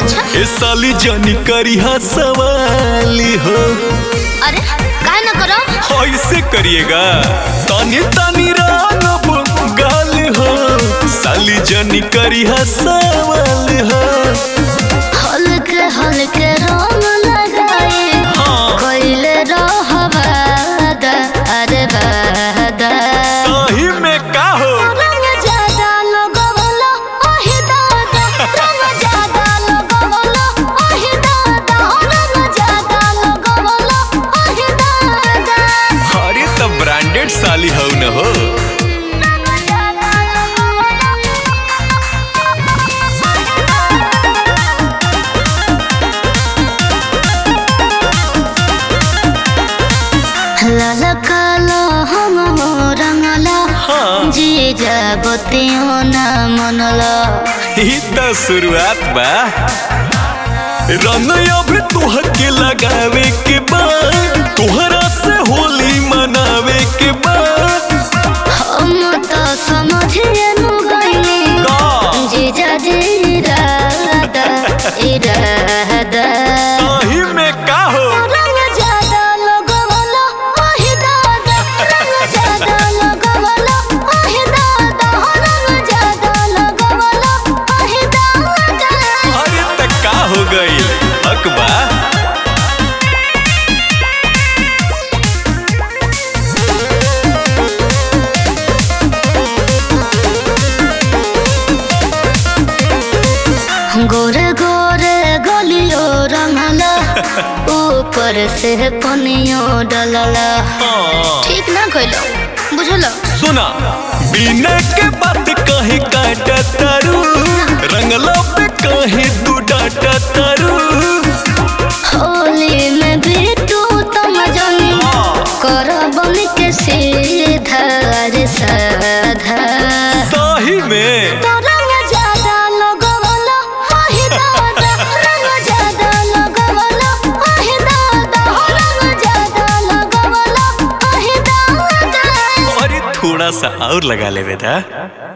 अच्छा ए साली जानी करिहा सवाली हो अरे काय ना करो ऐसे करिएगा तानी तानी रानब गाल हो साली जानी करिहा सवाल हो हल्के हल्के रंग लगाए हाँ कोइले रहबादा अरे बादा सही में का हो रंग ज्यादा लगवलो ओहि दादा रंग ज्यादा लगवलो ओहि दादा रंग ज्यादा लगवलो ओहि दादा अरे तो ब्रांडेड साली हो न हो रंग ज्यादा लाल कालो हम रंगला हाँ जी जाबतियो ना मनला ई तो शुरुआत बा रंग अब तोहर के लगावे के बाद तोहरा से होली मनावे के बाद हम तो समझिए नु गइली का जीजा जी इरादा इरादा सही में का हो रंग ज्यादा लगवलो ओहि दादा रंग ज्यादा लगवलो ओहि दादा रंग ज्यादा लगवलो ओहि दादा अरे त का हो गई अकबा गोरे गोरे गलियो रंगला ऊपर से पनियो डलला हाँ ठीक ना कइलो बुझलो सुना बिना के बात कहे काटा तारू रंगला पे कहे तू डाटा तारू होली में भी तू तुम जनी हाँ, कर बन के सीधा रे साधा सही में तो रंग ज्यादा लगवलो ओहि दादा रंग ज्यादा लगवलो ओहि दादा रंग ज्यादा लगवलो ओहि दादा अरे थोड़ा सा और लगा ले बेटा